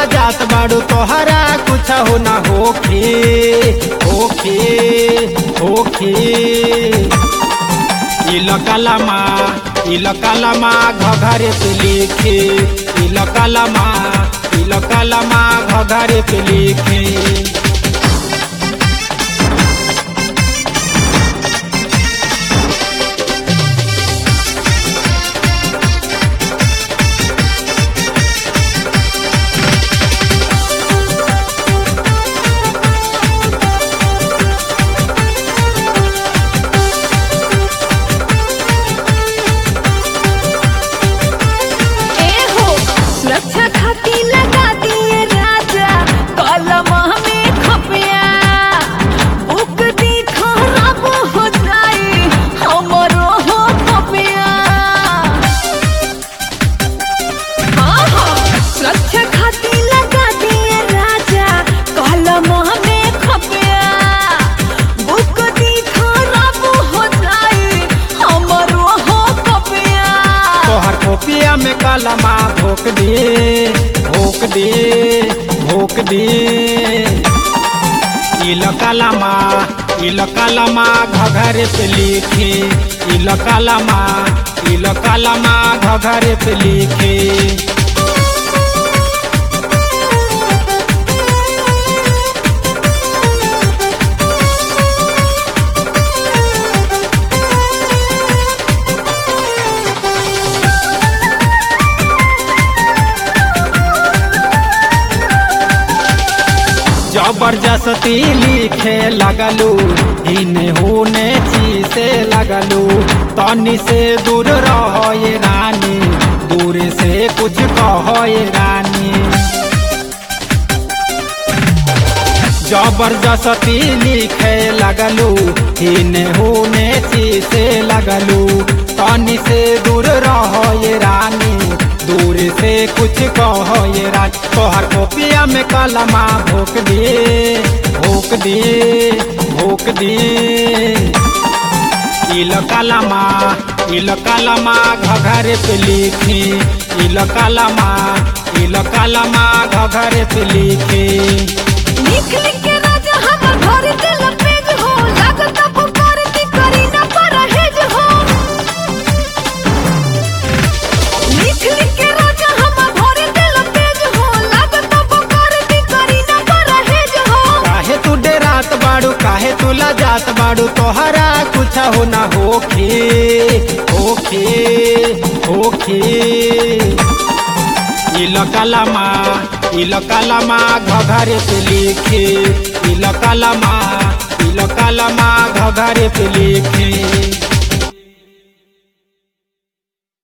जात बाड़ू तोहरा कुछ हो ना होखे होखे होखे इलकलमा इलकलमा घघरे पे लिखे इलकलमा इलकलमा घघरे पे लिखे ए हो सुरक्षा खातिर लगा दिए राजा कलम में खपिया बुक दी खराब हो जाए हमरो हो खपिया हाँ हाँ सुरक्षा खातिर लगा दिए राजा कलम में खपिया बुक दी खराब हो जाए हमरो हो खपिया तोहर कोपिया में कलमा भोक दे भोक दे भोक दे इलकलमा इलकलमा घघरे पे लिखे इलकलमा इलकलमा घघरे पे लिखे जबरदस्ती लिखे लगलू इने होने चीसे लगलू तनी से दूर रहो ये रानी दूर से कुछ कहो ये रानी जबरदस्ती लिखे लगलू इने होने चीसे लगलू तनी से दूर रहो ये रानी दूर से कुछ कहो ये रानी तोहर कोपिया में कलमा भोक दे भोक दे भोक दे इलकलमा इलकलमा घघरे पे लिखे इलकलमा इलकलमा घघरे पे लिखे लिख लिख के राजा हमर घर दिल पेज हो लागत पुकार दी करी न परहेज हो लिख लिख के राजा हमर घर दिल पेज हो लागत पुकार दी करी न परहेज हो काहे तू डेरात बाड़ू काहे तू लजात बाड़ू तोहरा कुछ हो ना होखे होखे होखे इलकलमा इलकलमा घघरे पे लिखे इलकलमा इलकलमा घघरे पे लिखे